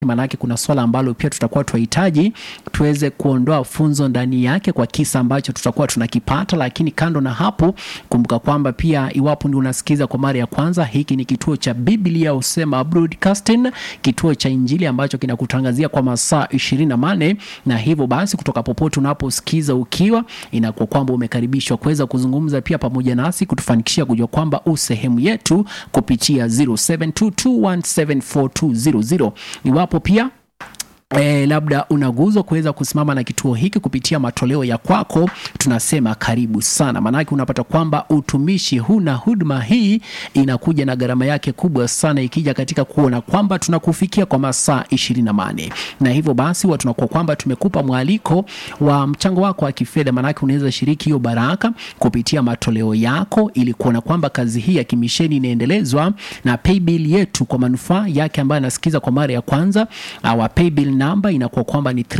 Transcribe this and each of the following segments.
maanake kuna swala ambalo pia tutakuwa tunahitaji tuweze kuondoa funzo ndani yake kwa kisa ambacho tutakuwa tunakipata. Lakini kando na hapo, kumbuka kwamba pia iwapo ndio unasikiza kwa mara ya kwanza, hiki ni kituo cha Biblia Usema Broadcasting, kituo cha Injili ambacho kinakutangazia kwa masaa ishirini na manne na hivyo basi, kutoka popote unaposikiza ukiwa, inakuwa kwamba umekaribishwa kuweza kuzungumza pia pamoja nasi kutufanikishia kujua kwamba u sehemu yetu kupitia 0722174200 iwapo pia E, labda unaguzwa kuweza kusimama na kituo hiki kupitia matoleo ya kwako, tunasema karibu sana, maanake unapata kwamba utumishi huu na huduma hii inakuja na gharama yake kubwa sana, ikija katika kuona kwamba tunakufikia kwa masaa ishirini na nane na hivyo basi huwa tunakuwa kwamba tumekupa mwaliko wa mchango wako wa kifedha, maanake unaweza shiriki hiyo baraka kupitia matoleo yako, ili kuona kwamba kazi hii ya kimisheni inaendelezwa na paybill yetu kwa manufaa yake ambaye anasikiza kwa mara ya kwanza. Our paybill namba inakuwa kwamba ni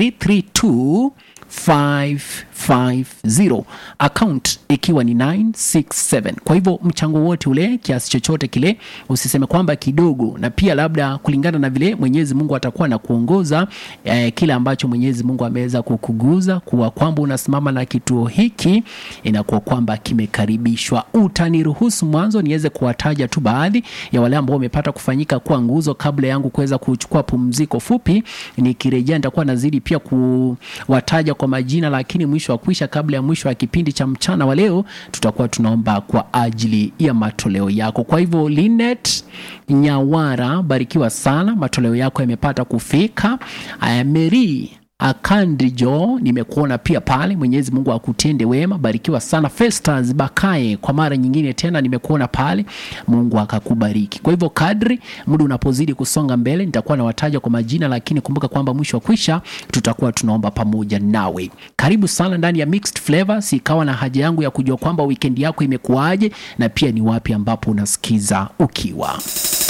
332550 account ikiwa ni 967. Kwa hivyo mchango wote ule, kiasi chochote kile, usiseme kwamba kidogo, na pia labda kulingana na vile Mwenyezi Mungu atakuwa na kuongoza eh, kile ambacho Mwenyezi Mungu ameweza kukuguza kuwa kwamba unasimama na kituo hiki, inakuwa kwamba kimekaribishwa. Utaniruhusu mwanzo niweze kuwataja tu baadhi ya wale ambao wamepata kufanyika kuwa nguzo kabla yangu kuweza kuchukua pumziko fupi. Nikirejea nitakuwa nazidi pia kuwataja kwa majina, lakini mwisho wa kwisha, kabla ya mwisho wa kipindi cha mchana wa leo, tutakuwa tunaomba kwa ajili ya matoleo yako. Kwa hivyo Linet Nyawara, barikiwa sana, matoleo yako yamepata kufika. Aya, Mary Akandijo, nimekuona pia pale. Mwenyezi Mungu akutende wema, barikiwa sana. Festas Bakaye, kwa mara nyingine tena nimekuona pale, Mungu akakubariki. Kwa hivyo kadri muda unapozidi kusonga mbele, nitakuwa nawataja kwa majina, lakini kumbuka kwamba mwisho wa kwisha tutakuwa tunaomba pamoja nawe. Karibu sana ndani ya Mixed Flavors, ikawa na haja yangu ya kujua kwamba weekend yako imekuwaje na pia ni wapi ambapo unasikiza ukiwa